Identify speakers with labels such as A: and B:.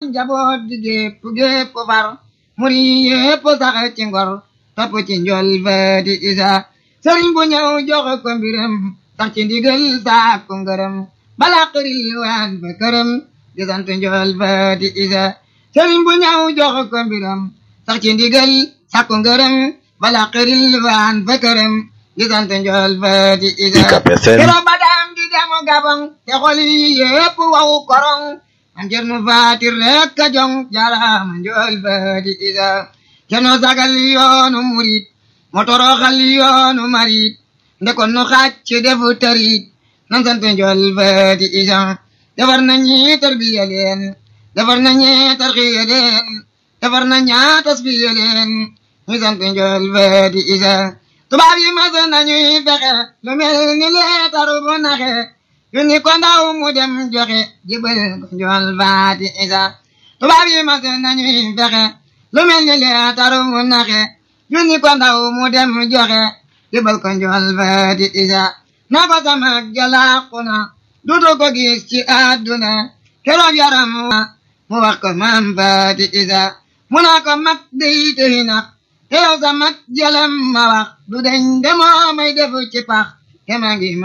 A: njaboot di gépp gépp far muri yépp sax ci ngor topp ci njol faati isa sëriñ bu ñëw jox ko mbiram sax ci ndigal saak ko ngërëm bala xëril waan ba këram di sant njol faati isa sëriñ bu ñëw jox ko mbiram sax ci ndigal saak ko ngërëm bala xëril waan ba këram di sant njol faati isa kero ba daam di demu gabang te xol yi yépp waw korong am cerno faati rek ka jong jarama njol faati isa cerno sagal yoonu murit mo toroxal yoonu marit ndekon nu xàcc defu tarit nan sant njol faati isa defar na ñi tarbiya leen defar na ñi tarxiya leen defar na ñaa tasfiya leen ñu sant njol faati isa tubaab yi mas nañuy fexe lu mel ni leetaru bu naxe yu ni ko ndaw mu dem joxe jibal ko njol faati isa tubaab yi mas nañuy fexe lu mel ni leetaru bu naxe yu ni ko ndaw mu dem joxe jibal ko njol faati isa na ko sama jalaaku na dutu ko gis ci àdduna keroog yaram wa mu wax ko maam faati isa mu naa ko mag dey tëhi na te yow sa mag jalam ma wax du deñ demoo may defu ci pax te ma ngi